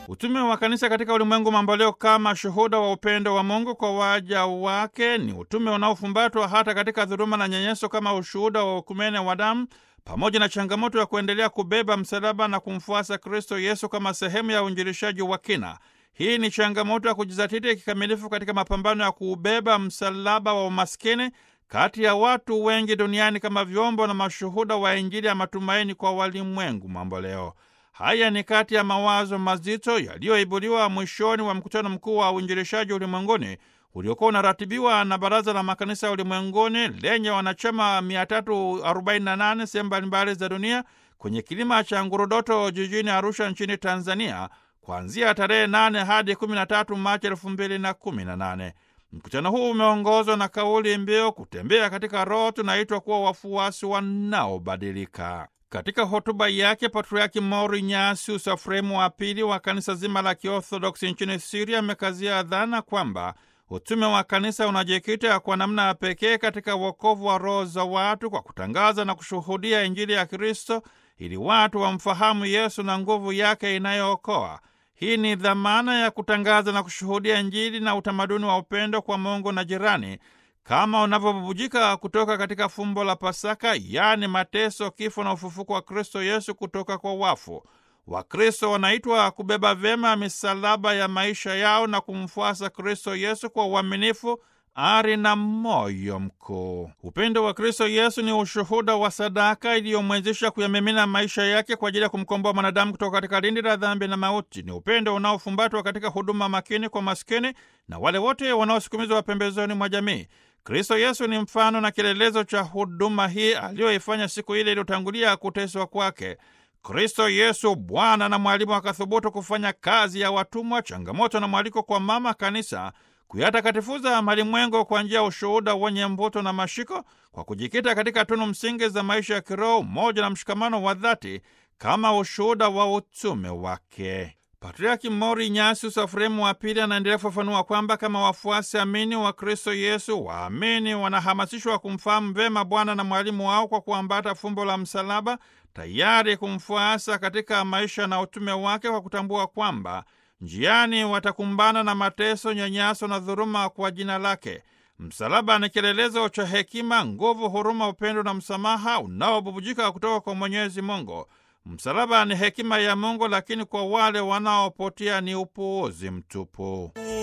Utume wa kanisa katika ulimwengu mamboleo kama shuhuda wa upendo wa Mungu kwa waja wake ni utume unaofumbatwa hata katika dhuluma na nyanyaso kama ushuhuda wa ukumene wa damu pamoja na changamoto ya kuendelea kubeba msalaba na kumfuasa Kristo Yesu kama sehemu ya uinjilishaji wa kina. Hii ni changamoto ya kujizatiti kikamilifu katika mapambano ya kuubeba msalaba wa umaskini kati ya watu wengi duniani kama vyombo na mashuhuda wa Injili ya matumaini kwa walimwengu mamboleo. Haya ni kati ya mawazo mazito yaliyoibuliwa mwishoni wa mkutano mkuu wa uinjilishaji ulimwenguni uliokuwa unaratibiwa na Baraza la Makanisa Ulimwenguni lenye wanachama 348 sehemu mbalimbali za dunia kwenye kilima cha Ngurudoto jijini Arusha nchini Tanzania kuanzia tarehe 8 hadi 13 Machi 2018. Mkutano huu umeongozwa na kauli mbiu kutembea katika Roho, tunaitwa kuwa wafuasi wanaobadilika. Katika hotuba yake Patriaki Mauri Nyasius Efremu wa pili wa kanisa zima la Kiorthodoksi nchini Siria amekazia dhana kwamba utume wa kanisa unajikita kwa namna ya pekee katika wokovu wa roho za watu kwa kutangaza na kushuhudia Injili ya Kristo ili watu wamfahamu Yesu na nguvu yake inayookoa. Hii ni dhamana ya kutangaza na kushuhudia Injili na utamaduni wa upendo kwa Mungu na jirani kama unavyobubujika kutoka katika fumbo la Pasaka, yaani mateso, kifo na ufufuko wa Kristo Yesu kutoka kwa wafu. Wakristo wanaitwa kubeba vyema misalaba ya maisha yao na kumfuasa Kristo Yesu kwa uaminifu, ari na moyo mkuu. Upendo wa Kristo Yesu ni ushuhuda wa sadaka iliyomwezesha kuyamimina maisha yake kwa ajili ya kumkomboa mwanadamu kutoka katika lindi la dhambi na mauti. Ni upendo unaofumbatwa katika huduma makini kwa maskini na wale wote wanaosukumizwa pembezoni mwa jamii. Kristo Yesu ni mfano na kielelezo cha huduma hii aliyoifanya siku ile iliyotangulia kuteswa kwake. Kristo Yesu Bwana na mwalimu akathubutu kufanya kazi ya watumwa, changamoto na mwaliko kwa mama kanisa kuyatakatifuza malimwengo kwa njia ya ushuhuda wenye mvuto na mashiko, kwa kujikita katika tunu msingi za maisha ya kiroho, umoja na mshikamano wa dhati kama ushuhuda wa utume wake. Patriaki Mauri Ignatius Efremu wa Pili anaendelea kufafanua kwamba kama wafuasi amini wa Kristo Yesu, waamini wanahamasishwa kumfahamu vema Bwana na mwalimu wao kwa kuambata fumbo la msalaba, tayari kumfuasa katika maisha na utume wake, kwa kutambua kwamba njiani watakumbana na mateso, nyanyaso na dhuluma kwa jina lake. Msalaba ni kielelezo cha hekima, nguvu, huruma, upendo na msamaha unaobubujika kutoka kwa Mwenyezi Mungu. Msalaba ni hekima ya Mungu, lakini kwa wale wanaopotea ni upuuzi mtupu.